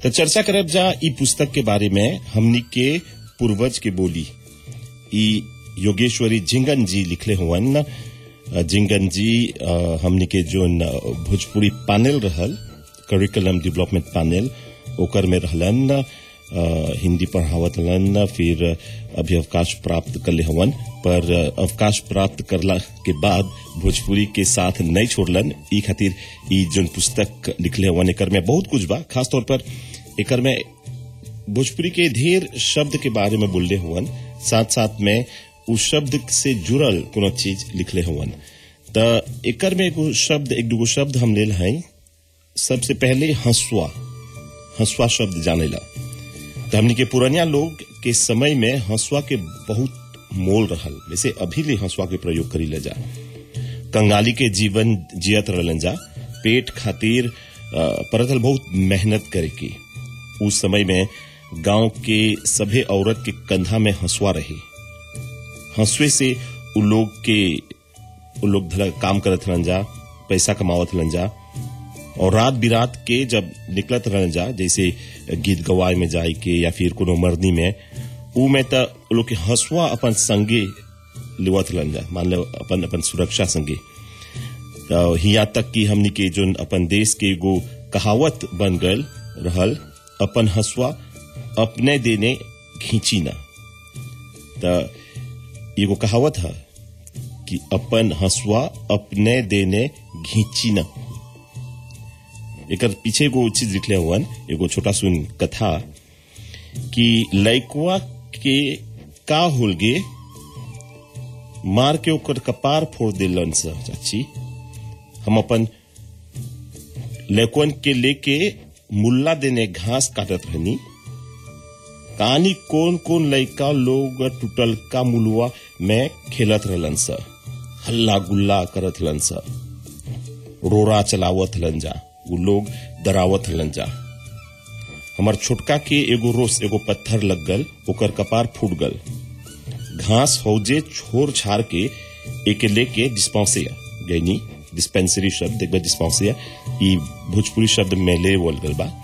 तो चर्चा करब जा ई पुस्तक के बारे में हमनी के पूर्वज के बोली ई योगेश्वरी झिंगन जी लिखले हुवन अ, झिंगन जी अ, हमनी के जो भोजपुरी पैनल रहल करिकुलम डेवलपमेंट पैनल ओकर में रहलन अ, हिंदी पढ़ावत हलन फिर अभी अवकाश प्राप्त कर ले हवन पर अ, अवकाश प्राप्त करला के बाद भोजपुरी के साथ नहीं छोड़लन ई खातिर ई जोन पुस्तक लिखले हवन एकर में बहुत कुछ बा खास तौर पर एकर में भोजपुरी के ढेर शब्द के बारे में बोलले हुवन साथ साथ में उस शब्द से जुड़ल कोनो चीज लिखले हुवन त एकर में एगो शब्द एक दूगो शब्द हम लेल हैं सबसे पहले हंसुआ हंसुआ शब्द जानेला तो हमनी के पुरानिया लोग के समय में हंसुआ के बहुत मोल रहल वैसे अभी ले हंसुआ के प्रयोग करी ले जा कंगाली के जीवन जियत रहलन जा पेट खातिर अ, परतल बहुत मेहनत करे की उस समय में गांव के सभे औरत के कंधा में हंसुआ रहे हंसुए से उ लोग के उ लोग धला काम करत रहन जा पैसा कमावत रहन जा और रात बिरात के जब निकलत रहन जा जैसे गीत गवाए में जाए के या फिर कोनो मर्दी में उ में त उ लोग के हंसुआ अपन संगे लेवत रहन जा मान लो अपन अपन सुरक्षा संगे तो हिया तक कि हमनी के जो अपन देश के एगो कहावत बन गल रहल अपन हंसुआ अपने देने खींची ना तो एगो कहावत है कि अपन हंसुआ अपने देने घींची ना एकर पीछे एगो चीज लिखले हुआ एगो छोटा सुन कथा कि लइकवा के का होल गे मार के ओकर कपार फोड़ दिलन स चाची हम अपन लइकवन के लेके मुल्ला देने घास काटत रहनी कहानी कौन कौन लइका लोग टूटल का मुलुआ में खेलत रहलन स हल्ला गुल्ला करत रहलन स रोरा चलावत हलन जा उ लोग डरावत हलन जा हमर छोटका के एगो रोस एगो पत्थर लग गल ओकर कपार फूट गल घास हौजे छोड़ छाड़ के एके लेके डिस्पेंसिया यानी डिस्पेंसरी शब्द एक बार डिस्पेंसिया ई भोजपुरी शब्द में ले बोल गल बा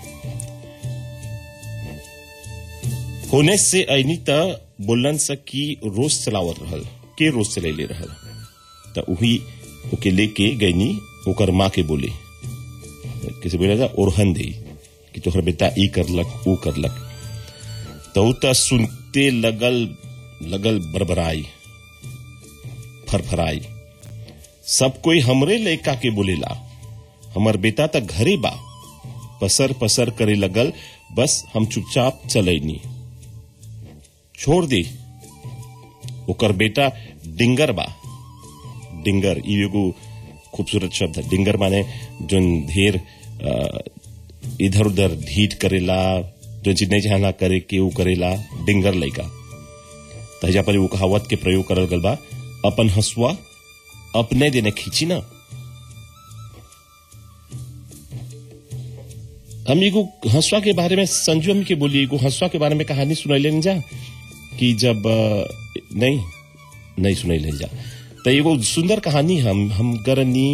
होने से ऐनी त बोलन स कि रोज चलावत रहल के रोज चलैले रहल त उही ओके लेके गईनी ओकर माँ के बोले किसे बोला जा ओरहन दे कि तोहर बेटा ई करलक ऊ करलक तो ऊ त सुनते लगल लगल बरबराई फरफराई सब कोई हमरे लड़का के बोलेला हमर बेटा त घरे बा पसर पसर करे लगल बस हम चुपचाप चलैनी छोड़ दे ओकर बेटा डिंगर बा डिंगर ई एगो खूबसूरत शब्द है डिंगर माने जोन ढेर इधर उधर ढीठ करेला जो चीज नहीं चाहना करे के ऊ करेला डिंगर लइका तहिया पर वो कहावत के प्रयोग करल गल बा अपन हंसुआ अपने देने खींची ना हम एगो हंसुआ के बारे में संजू अम्मी के बोली एगो हंसुआ के बारे में कहानी सुनैले जा कि जब अ, नहीं नहीं सुनैले जा तो एगो सुंदर कहानी हम हम गरनी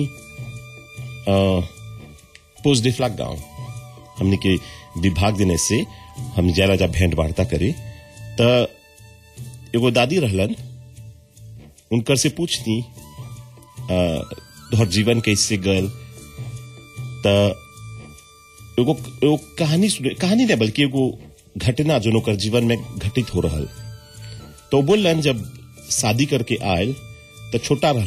पोस्ट डिफ्लाक गांव हमने के विभाग देने से हम जाला जा भेंट वार्ता करे त एगो दादी रहलन उनकर से पूछती अ, तोहर जीवन कैसे गल त एगो एगो कहानी सुने कहानी नहीं बल्कि एगो घटना जो ओकर जीवन में घटित हो रहल तो बोलन जब शादी करके आयल तो छोटा रहल